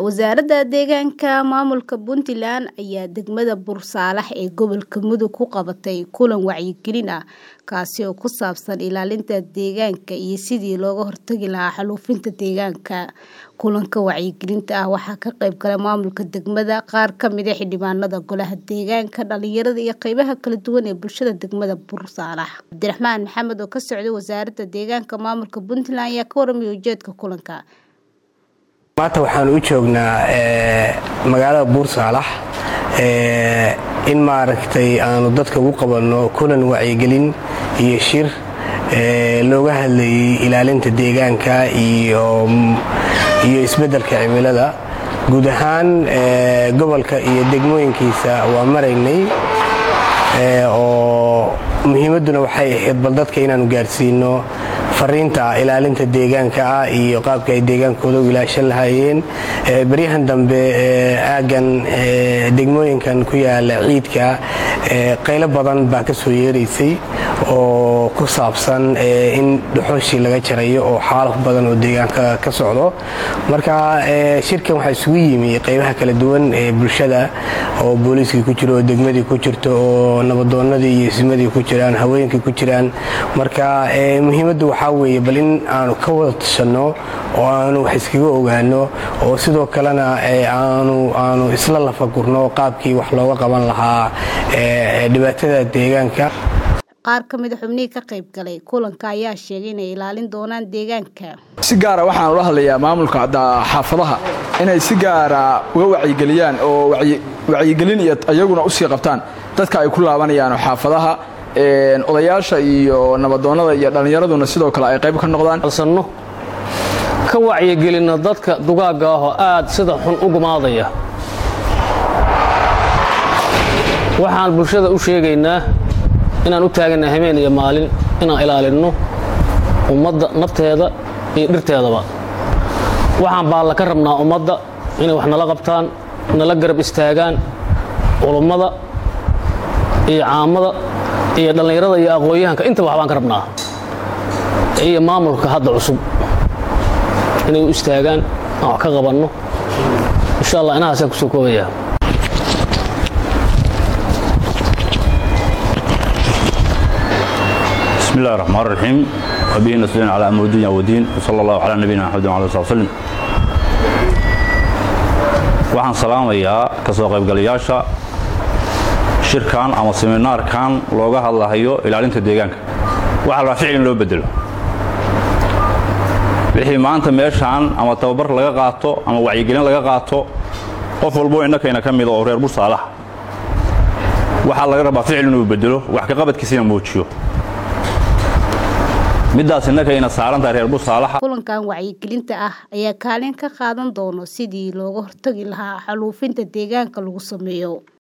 wasaaradda deegaanka maamulka puntland ayaa degmada bursaalax ee gobolka mudug ku qabatay kulan wacyigelin ah kaasi oo ku saabsan ilaalinta deegaanka iyo sidii looga hortagi lahaa xaalufinta deegaanka kulanka wacyigelinta ah waxaa ka qayb galay maamulka degmada qaar kamid a xildhibaanada golaha deegaanka dhalinyarada iyo qeybaha kala duwan ee bulshada degmada bursaalax cabdiraxmaan maxamed oo ka socday wasaaradda deegaanka maamulka puntland ayaa ka waramaya ujeedka kulanka maanta waxaan u joognaa magaalada buursaalax in maaragtay aanu dadka ugu qabanno kulan wacyigelin iyo shir looga hadlayay ilaalinta deegaanka iyo isbeddelka cimilada guud ahaan gobolka iyo degmooyinkiisa waa maraynay oo muhiimadduna waxay ahayd bal dadka inaanu gaarsiino fariinta ilaalinta deegaanka ah iyo qaabka ay deegaankooda u ilaashan lahaayeen baryahan dambe aaggan degmooyinkan ku yaala ciidka qaylo badan baa ka soo yeeraysay oo ku saabsan in dhuxooshii laga jarayo oo xaalaf badan oo deegaanka ka socdo marka shirkan waxaa isugu yimi qaybaha kala duwan ee bulshada oo booliiskii ku jiro oo degmadii ku jirto oo nabadoonnadii iyo ismadii ku jiraan haweenkii ku jiraan marka muhiimaddu waxaa weeye bal in aanu ka wada tashanno oo aanu wax iskaga ogaano oo sidoo kalena aanu isla lafagurno qaabkii wax looga qaban lahaa dhibaatada deegaanka qaar ka mida xubnihii ka qayb galay kulanka ayaa sheegay inay ilaalin doonaan deegaanka si gaara waxaan ula hadlayaa maamulka xaafadaha inay si gaara uga wacyigeliyaan oo wacyigelin iyo iyaguna usii qabtaan dadka ay ku laabanayaan xaafadaha odayaasha iyo nabadoonnada iyo dhallinyaraduna sidoo kale ay qayb ka noqdaan alsanno ka wacyigelinno dadka dugaagga ahoo aad sida xun u gumaadaya waxaan bulshada u sheegaynaa inaan u taaganna habeen iyo maalin inaan ilaalinno ummadda nafteeda iyo dhirteedaba waxaan baalla ka rabnaa ummadda inay wax nala qabtaan nala garab istaagaan culummada iyo caamada iyo dhallinyarada iyo aqoon-yahanka intaba waxbaan ka rabnaa iyo maamulka hadda cusub inay u istaagaan aan wax ka qabanno insha allah inahaasaan kusoo koobayaa بسم الله الرحمن الرحيم وبه نستعين على امر الدنيا والدين وصلى الله على نبينا محمد وعلى اله وسلم waxaan salaamayaa ka soo qaybgalayaasha shirkan ama seminaarkan looga hadlahayo ilaalinta deegaanka waxa la ficil in loo bedelo wixii maanta meeshaan ama tababar laga qaato ama wacyigelin laga qaato qof walbo innakayna ka mida oo reer bursaalax waxaa laga rabaa ficil inuu bedelo wax ka qabadkiisina muujiyo midaas innakayna saarantahay reer bursaalaxa kulankan wacyigelinta ah ayaa kaalin ka qaadan doono sidii looga hortagi lahaa xaluufinta deegaanka lagu sameeyo